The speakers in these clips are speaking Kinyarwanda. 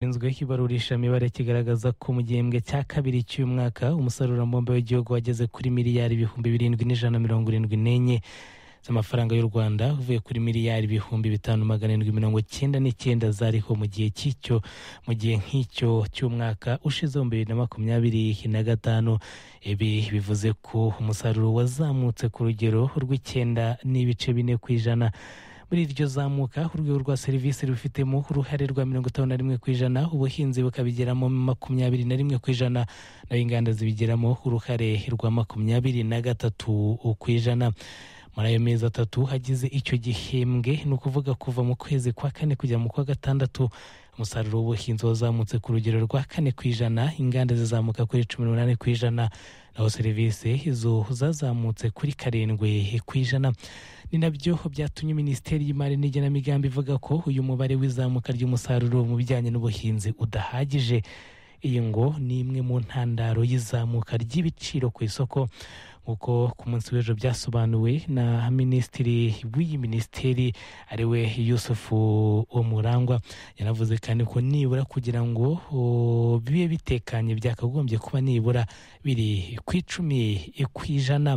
gishinzwe ibarurishamibare kigaragaza ko mu gihembwe cya kabiri cy'uyu mwaka umusarurambumbe w'igihugu wageze kuri miliyari ibihumbi birindwi n'ijana mirongo irindwi n'enye z'amafaranga y'u rwanda uvuye kuri miliyari ibihumbi bitanu magana arindwi mirongo cyenda n'icyenda zariho mu gihe cy'icyo mu gihe nk'icyo cy'umwaka ushize mu bibiri na makumyabiri na gatanu ibi bivuze ko umusaruro wazamutse ku rugero rw'icyenda n'ibice bine ku ijana muri iryo zamuka urwego rwa serivisi rubifitemo uruhare rwa mirongo itanu na rimwe ku ijana ubuhinzi bukabigeramo makumyabiri na rimwe ku ijana naho inganda zibigeramo uruhare rwa makumyabiri na gatatu ku ijana muri ayo mezi atatu hagize icyo gihembwe ni ukuvuga kuva mu kwezi kwa kane kujya mu kwa gatandatu umusaruro w'ubuhinzi wazamutse ku rugero rwa kane ku ijana inganda zizamuka kuri cumi n'umunani ku ijana naho serivisi izo zazamutse kuri karindwi ku ijana ni nabyo byatumye minisiteri y'imari n'igenamigambi ivuga ko uyu mubare w'izamuka ry'umusaruro mu bijyanye n'ubuhinzi udahagije iyi ngo ni imwe mu ntandaro y'izamuka ry'ibiciro ku isoko nk'uko ku munsi w'ejo byasobanuwe na minisitiri w'iyi minisiteri ariwe yusufu umurangwa yanavuze kandi ko nibura kugira ngo bibe bitekanye byakagombye kuba nibura biri ku icumi ku ijana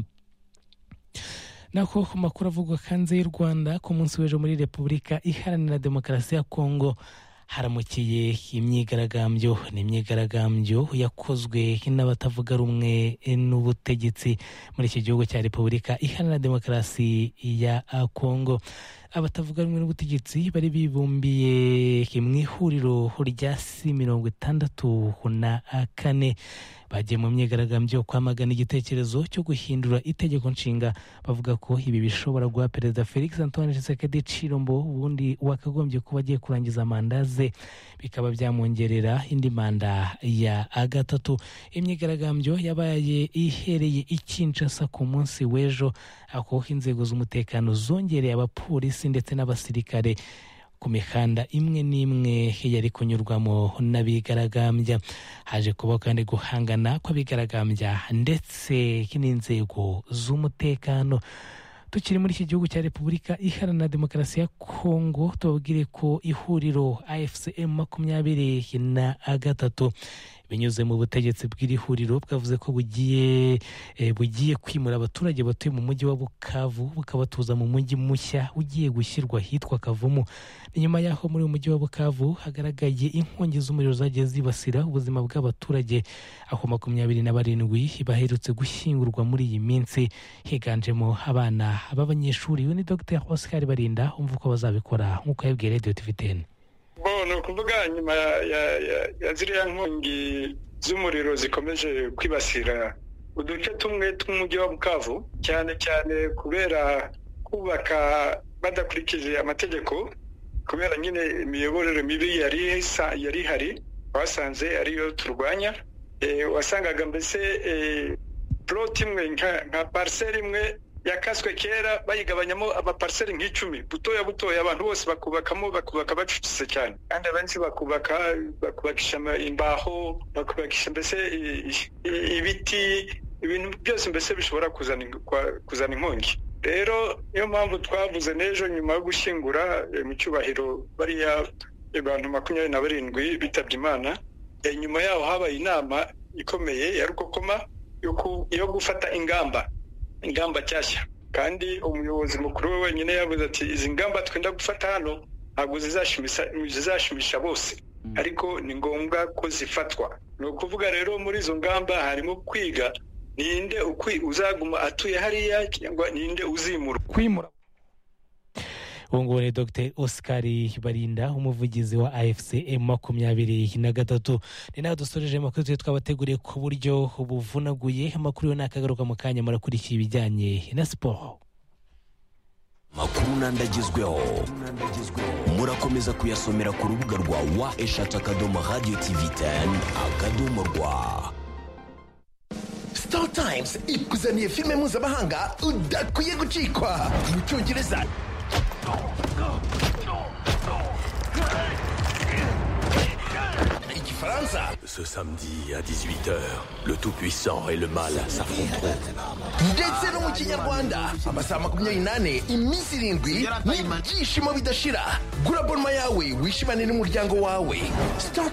naho ku makuru avugwa hanze y'u rwanda ku munsi w'ejo muri repubulika iharanira demokarasi ya kongo haramukiye imyigaragambyo ni imyigaragambyo yakozwe n'abatavuga rumwe n'ubutegetsi muri iki gihugu cya repubulika iharanira demokarasi ya kongo abatavuga rumwe n'ubutegetsi bari bibumbiye mu ihuriro rya si mirongo itandatu na kane bagiye mu myigaragambyo kwamagana igitekerezo cyo guhindura itegeko nshinga bavuga ko ibi bishobora guha perezida felix antoine tshisekedi cirombo ubundi wakagombye kuba agiye kurangiza manda ze bikaba byamwongerera indi manda ya gatatu imyigaragambyo yabaye ihereye i kinshasa ku munsi w'ejo aho inzego z'umutekano zongereye abapolisi ndetse n'abasirikare ku mihanda imwe n'imwe yari kunyurwamo n'abigaragambya haje kuba kandi guhangana kw'abigaragambya ndetse n'inzego z'umutekano tukiri muri iki gihugu cya repubulika iharanira demokarasi ya kongo tubabwire ko ihuriro afcm makumyabiri na gatatu binyuze mu butegetsi bw'iri huriro bwavuze ko bugiye bugiye kwimura abaturage batuye mu mujyi wa bukavu bukabatuza mu mujyi mushya ugiye gushyirwa ahitwa kavumu nyuma y'aho muri uyu mujyi wa bukavu hagaragaye inkongi z'umuriro zagiye zibasira ubuzima bw'abaturage aho makumyabiri na barindwi baherutse gushyingurwa muri iyi minsi higanjemo abana b'abanyeshuri we ni dr oscar barinda umva uko bazabikora nk'uko yabwiye radiyo tiviteni bo ni ukuvuga nyuma ya ziriya nkongi z'umuriro zikomeje kwibasira uduce tumwe tw'umujyi wa bukavu cyane cyane kubera kubaka badakurikije amategeko kubera nyine imiyoborere mibi yari ihari wasanze ariyo turwanya wasangaga mbese poroti imwe nka pariseri imwe yakaswe kera bayigabanyamo amapariseri nk'icumi butoya butoya abantu bose bakubakamo bakubaka bacucitse cyane kandi abenshi bakubaka bakubakisha imbaho bakubakisha mbese ibiti ibintu byose mbese bishobora kuzana inkongi rero niyo mpamvu twavuze n'ejo nyuma yo gushyingura mu cyubahiro bariya abantu makumyabiri na barindwi bitabye imana nyuma yaho habaye inama ikomeye ya rukokoma yo gufata ingamba ingamba nshyashya kandi umuyobozi mukuru we wenyine yavuze ati izi ngamba twenda gufata hano ntabwo zizashimisha bose ariko ni ngombwa ko zifatwa ni ukuvuga rero muri izo ngamba harimo kwiga ninde uzaguma atuye hariya cyangwa ninde uzimura kwimura ubu ngubu ni dr oscar barinda umuvugizi wa afcm makumyabiri na gatatu ni nawe dusoreje amakuru twe twabateguriye ku buryo buvunaguye amakuru yo nakagaruka mu kanya murakurikiye ibijyanye na siporo makuru n'andagezweho murakomeza kuyasomera ku rubuga rwa wa eshatu akadomo radiyo tivi teni akadomo rwa star times ikuzaniye filime mpuzamahanga udakwiye gucikwa mu cyongereza Gifaransa Ce samedi à 18h, le Tout-Puissant et le Mal s'affronteront. ndetse no mu kinyarwanda amasaha makumyabiri n'ane iminsi irindwi n'ibyishimo bidashira gura bonuma yawe wishimane n'umuryango wawe sitati